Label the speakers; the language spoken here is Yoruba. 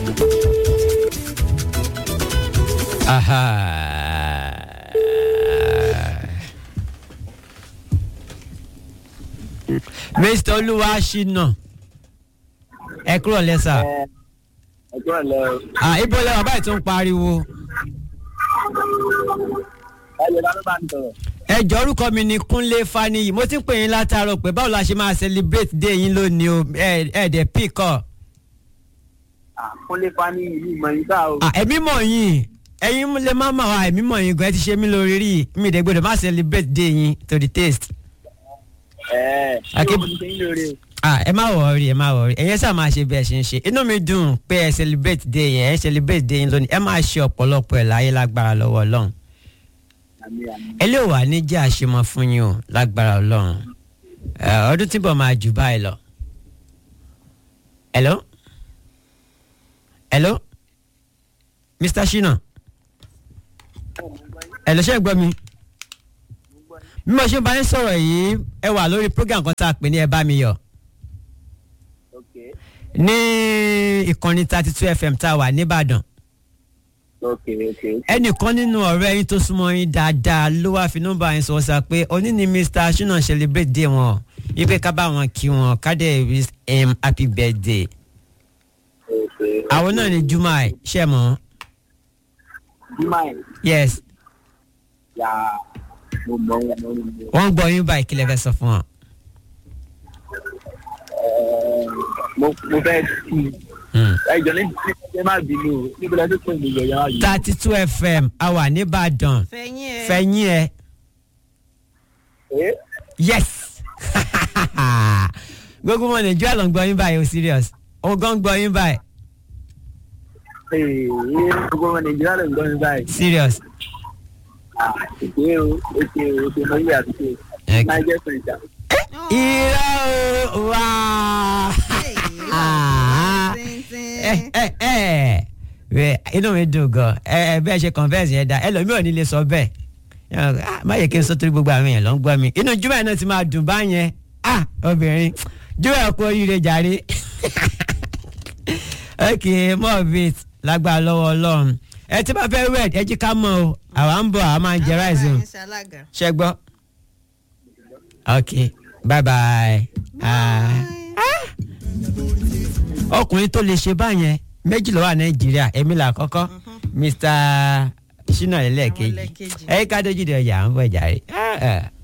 Speaker 1: mr olúwa ṣìnà ẹ kúrò lẹ́sà
Speaker 2: ẹjọ́ ẹ̀lẹ́
Speaker 1: Ah, ibo lẹ́wọ̀n báyìí tó ń pariwo
Speaker 2: ẹ̀yẹ ló bá ń sọ̀rọ̀.
Speaker 1: ẹ jọ orúkọ mi ni kúnlé faniyi mo ti ń pè yín látàárọ̀ pé báwo la ṣe máa celebrate day yín lónìí o ẹ ẹ dẹ̀ píkọ̀
Speaker 2: àkúnlé fani ìlú ìmọ̀ yìí ká o.
Speaker 1: ẹ̀mí mọ̀ yín ẹ̀yin lè má mà wá ẹ̀mí mọ̀ yín gan ẹ ti ṣe mí lórí rí mi dẹ̀ gbọ́dọ̀ má celebrate day yín to the taste.
Speaker 2: ẹ̀ẹ́
Speaker 1: Akí-
Speaker 2: ṣé mo ti ṣe yín lóore o.
Speaker 1: ah ẹ má wọrí ẹ má wọrí ẹ̀yẹ sá máa ṣe bí ẹ ṣe ń ṣe inú mi dùn pé ẹ celebrate day yẹn ẹ celebrate day yín lónìí ẹ máa ṣe ọ̀pọ̀lọpọ̀ ẹ̀ láyé lágbára lọ́wọ́ ọlọ́run
Speaker 2: àmì àmì.
Speaker 1: ẹ lè wà ní jẹ́ àṣemọ fún yín o lágbára ọlọ́run Ẹ, ọdún tí bọ̀ máa jù báyìí lọ. hello hello mr shina hello ṣé ẹ gbọ́ mi bí mo ṣe bá yín sọ̀rọ̀ yìí ẹ wà lórí program kan tá a pè ní ẹ bá mi yọ̀
Speaker 2: ok
Speaker 1: ní ìkànnì thirty two fm tá a wà nìbàdàn
Speaker 2: ok ok.
Speaker 1: ẹnìkan nínú ọ̀rẹ́ yín tó súnmọ́ yín dáadáa ló wáá fi nọ́mbà yín sọ sá pé òní ni mr shina celebrate day wọn ipe ká bá wọn kí wọn ká dẹ̀ wish him happy birthday
Speaker 2: ok.
Speaker 1: àwọn náà ni juma ṣe mọ́
Speaker 2: Jumai
Speaker 1: yes
Speaker 2: yà mo mọ mo mọ mo mọ.
Speaker 1: wọ́n gbọ́ yín báyìí kí lẹ fẹ́ sọ fún wọn.
Speaker 2: Ẹ̀ẹ́, mo mo fẹ́ kí i.
Speaker 1: Hmm.
Speaker 2: ẹjọ́ ní ti ẹ má bínú o níbi lẹ́sìn pé mi yọ̀ yàrá yìí.
Speaker 1: thirty two fm a wà nìbàdàn
Speaker 3: fẹ̀yìn ẹ̀.
Speaker 1: fẹ̀yìn ẹ̀
Speaker 2: ẹ
Speaker 1: yes gbogbo ọmọ nàìjíríà ló ń gbọ́ yín báyìí o serious òun gan ń gbọ́ yín báyìí
Speaker 2: ẹ gbogbo ọmọ nàìjíríà ló ń gbọ́ mi báyìí.
Speaker 1: serious.
Speaker 2: Ah, èké o èké o èké mọ ilé àdúgbò.
Speaker 1: Ẹ-
Speaker 2: máa jẹ́ sọ̀jà.
Speaker 1: irọ́ o wá. Ah. ẹ ẹ ẹ ẹ inú mi dùn gan ẹ ẹ bẹ́ẹ̀ ṣe converse yẹn da ẹlòmíì ò ní lè sọ bẹ́ẹ̀ Ah, má yẹ kí n sọ torí gbogbo àwọn èèyàn ló ń gbọ́ mi inú jùmọ̀ náà ti máa dùn báyẹn ah obìnrin jùmọ̀ kú oríire jàre ok more bit lágbára lọ́wọ́ ọlọ́run ẹ tí bá fẹ́ wẹ̀ ẹ jí ká mọ̀ o àwa ń bọ̀ àwa máa ń jẹ ráìsì o ṣe gbọ́ ok bye bye. Ah ọkùnrin tó lè ṣe báyẹn méjì ló wà nàìjíríà èmi là kọ́kọ́ mr shina lẹ́lẹ́kejì
Speaker 3: lẹ́ẹ̀kejì.
Speaker 1: ẹ̀ka dójú de ọjà ń bọ̀ jàre. Ah, ah.